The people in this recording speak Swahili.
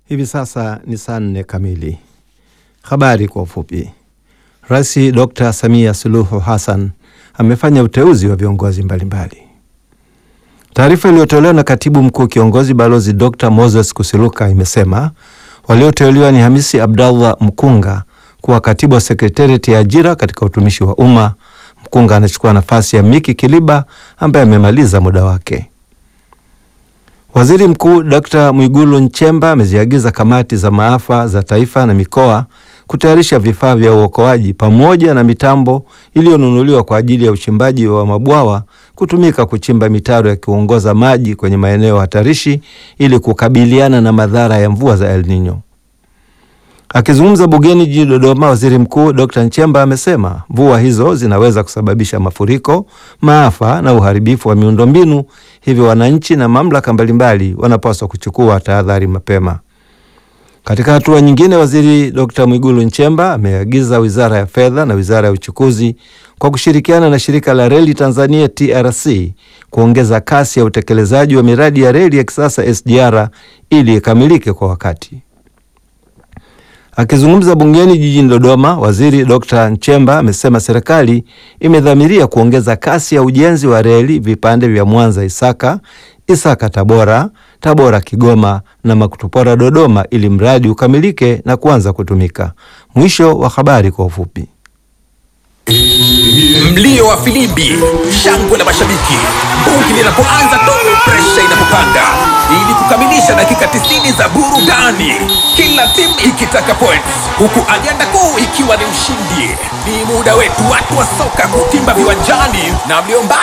Hivi sasa ni saa nne kamili. Habari kwa ufupi. Rais Dr. Samia Suluhu Hassan amefanya uteuzi wa viongozi mbalimbali. Taarifa iliyotolewa na katibu mkuu kiongozi Balozi Dr. Moses Kusiluka imesema walioteuliwa ni Hamisi Abdallah Mkunga kuwa katibu wa sekretarieti ya ajira katika utumishi wa umma. Mkunga anachukua nafasi ya Miki Kiliba ambaye amemaliza muda wake. Waziri Mkuu Dr. Mwigulu Nchemba ameziagiza kamati za maafa za taifa na mikoa kutayarisha vifaa vya uokoaji pamoja na mitambo iliyonunuliwa kwa ajili ya uchimbaji wa mabwawa kutumika kuchimba mitaro ya kuongoza maji kwenye maeneo hatarishi ili kukabiliana na madhara ya mvua za El Nino. Akizungumza bungeni jijini Dodoma, waziri mkuu Dr. Nchemba amesema mvua hizo zinaweza kusababisha mafuriko, maafa na uharibifu wa miundombinu, hivyo wananchi na mamlaka mbalimbali wanapaswa kuchukua tahadhari mapema. Katika hatua nyingine, waziri Dr. Mwigulu Nchemba ameagiza Wizara ya Fedha na Wizara ya Uchukuzi kwa kushirikiana na Shirika la Reli Tanzania TRC kuongeza kasi ya utekelezaji wa miradi ya reli ya kisasa SGR ili ikamilike kwa wakati. Akizungumza bungeni jijini Dodoma, waziri Dr. Nchemba amesema serikali imedhamiria kuongeza kasi ya ujenzi wa reli vipande vya Mwanza Isaka, Isaka Tabora, Tabora Kigoma na Makutupora Dodoma ili mradi ukamilike na kuanza kutumika. Mwisho wa habari kwa ufupi. Mlio wa filimbi, shangwe la mashabiki, bungi linapoanza tu, presha inapopanda, ili kukamilisha dakika 90 za burudani, kila timu ikitaka points, huku ajenda kuu ikiwa ni ushindi. Ni muda wetu watu wa soka kutimba viwanjani, na mlio mbali